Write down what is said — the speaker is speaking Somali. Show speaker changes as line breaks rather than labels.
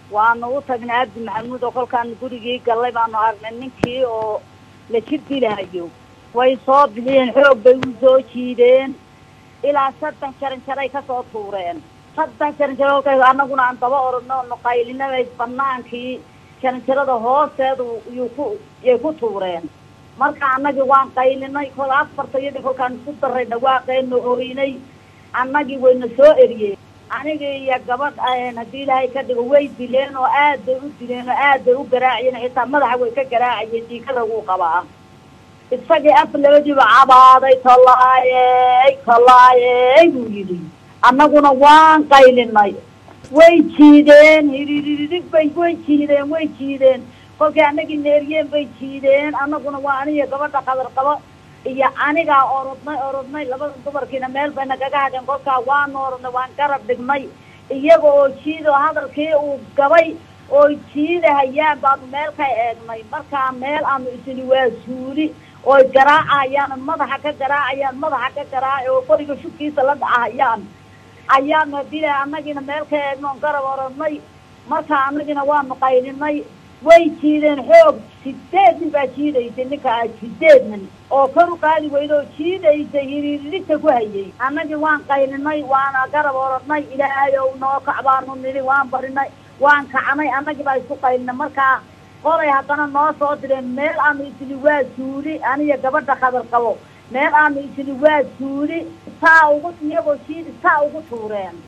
waanu u tagnay abdi maxamuud oo kolkaan gurigii gallay baanu aragnay ninkii oo la jir dilahayo way soo bixiyeen xoog bay u soo jiideen ilaa saddex jaran jaray kasoo tuureen saddex jaran jaro kolkay annaguna aan daba orodno nuqaylinabay banaankii jaranjarada hoosteedu yuu ku yay ku tuureen marka annagii waan qaylinay kol afarta iyadii kolkaan isku daray dhawaaqeenu oynay annagii wayna soo eriyeen anigii iyo gabadh haddii ilaahay ka dhigo way dileen oo aad bay u dileen oo aad bay u garaaciyeen xitaa madaxa way ka garaacayeen diikada wuu qabaa isagii af labadiiba cabaaday tallaayey tallaayey buu yidhi annaguna waan qaylinay way jiideen hiriiririg bay way jiideen way jiideen kolkay annagii neeriyeen bay jiideen annaguna waa aniga gabadha qadar qabo iyo anigaa orodnay orodnay labada dumarkiina meel bay nagaga hadheen kolkaa waanu orodnay waan garab dhignay iyaga oo jiidoo hadalkii uu gabay oo jiidahayaan baanu meel ka eegnay markaa meel aanu isini waa suuli ooy garaacayaan madaxa ka garaacayaan madaxa ka garaaca oo qoriga shubkiisa la dhacahayaan ayaanu hadila annagiina meel ka eegno on garab orodnay markaa annagina waanu qaylinay way jiideen xoog sideed nin baa jiidaysay ninka ah sideed nin oo kor u qaadi weyda oo jiidaysay hiriirigta ku hayay annagii waan qaylinay waana garab orodnay ilaahay ow noo kac baanu nidhi waan barinay waan kacnay annagii baa isku qaylinay markaa qolay haddana noo soo direen meel aanu isini waa suuli aniga gabadha khadar qabo meel aanu isini waa suuli saa ugu iyagoo jiidi saa ugu tuureen